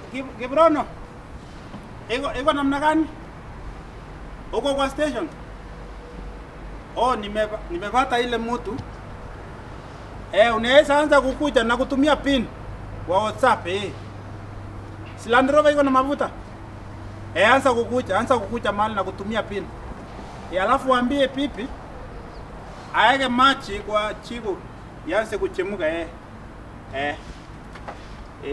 Kib- Kibrono, iko iko namna gani? Uko kwa station? Oh, nimeba- nimepata ile mtu eh, unaweza anza kukuja na kutumia pin kwa WhatsApp eh. Si Land Rover iko na mafuta eh, anza kukuja, anza kukuja mahali na kutumia pin eh, alafu waambie pipi aeke machi kwa chigo yanze kuchemuka eh. Eh. Eh.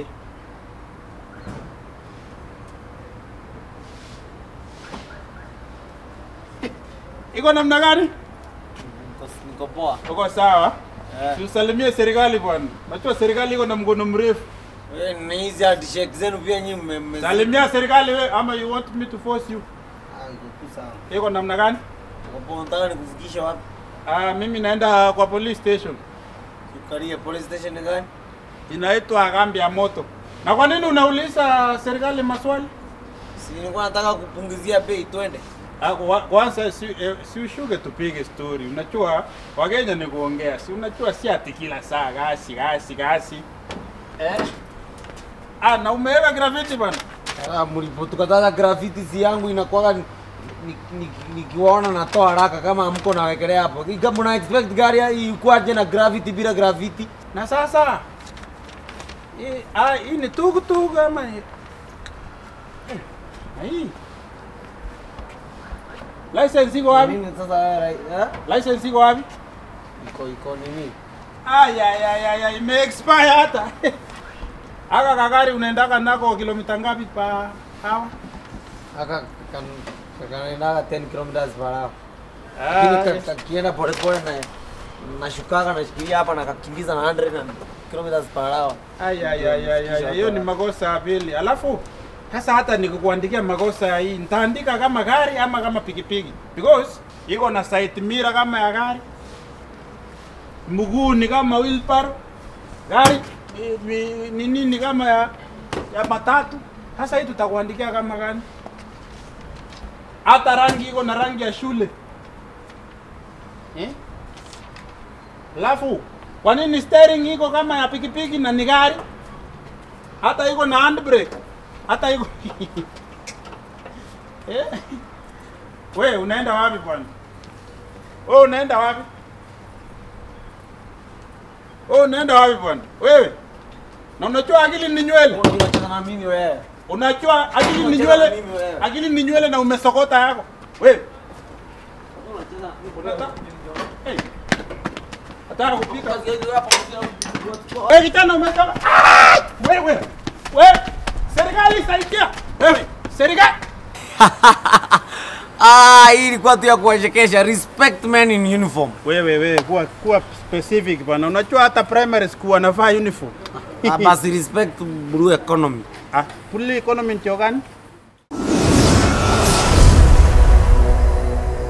Iko namna gani? Niko- Niko poa. Uko sawa? Eh. Tusalimie serikali bwana. Najua serikali iko na mkono mrefu. Wewe na hizi handshake zenu pia nyinyi mme- mme- Salimia serikali we ama you want me to force you? Ah, iko tu sawa. Iko namna gani? Niko poa, nataka nikufikishe wapi? Ah, mimi naenda kwa police station. Tukarie police station ni gani? Inaitwa kambi ya moto. Na kwa nini unauliza serikali maswali? Si nilikuwa nataka kupunguzia bei twende. Ah, kwa- Kwanza si, eh, si ushuke tupige story. Unajua Wakenya ni kuongea, si unajua si ati kila saa gasi gasi gasi. Eh? Ah, na umeweka graffiti bwana. Ah, mlipotukataza graffiti si yangu inakuwaga ni- ni- ni- nikiwaona natoa haraka kama mko nawekelea hapo. Kama una expect gari ya- ikuwaje na graffiti bila graffiti? Na sasa hii ah, hii ni tukutuku ama hii? Eh, na hii license iko wapi? Nini sasa wewe, eh? License iko wapi? Iko iko nini? Ay, ay, ay, ay, ay, ime expire hata. Aka kagari unaendaka nako kilomita ngapi pa hawa? Aka kan kanaendaga 10 kilometers per hour. Lakini ka- kakienda polepole na nashukaga nashikilia hapa na kakimbiza na 100 na kilometers per hour. Ay, ay, ay, ay, ay, ay, hiyo ni makosa ya pili. Alafu sasa hata nikikuandikia makosa hii, nitaandika kama gari ama kama pikipiki because iko na side mirror kama ya gari, mguu ni kama wheelbarrow, gari ni- ni- ni nini kama ya, ya matatu. Sasa hii tutakuandikia kama gani? Hata rangi iko na rangi ya shule eh? Alafu kwa nini steering iko kama ya pikipiki na ni gari? Hata iko na handbrake. Hata iko eh? We unaenda wapi bwana? Wewe unaenda wapi? Wewe unaenda wapi bwana? Wewe. Na unajua akili ni nywele. Unacheza na mimi wewe. Unajua akili ni Unacheza na nywele. mimi wewe. Akili ni nywele na umesokota yako. Wewe. Unataka Hey. Nataka kupika. Wewe kijana umetoka. Ah! Wewe. Wewe. Serikali saidia. Wewe. Serikali. Ah, hii ilikuwa tu ya kuwachekesha. Respect men in uniform. Wewe wewe kuwa kuwa specific bwana. Unajua hata primary school wanavaa uniform. Ah, basi respect blue economy. Ah, puli economy ndio gani?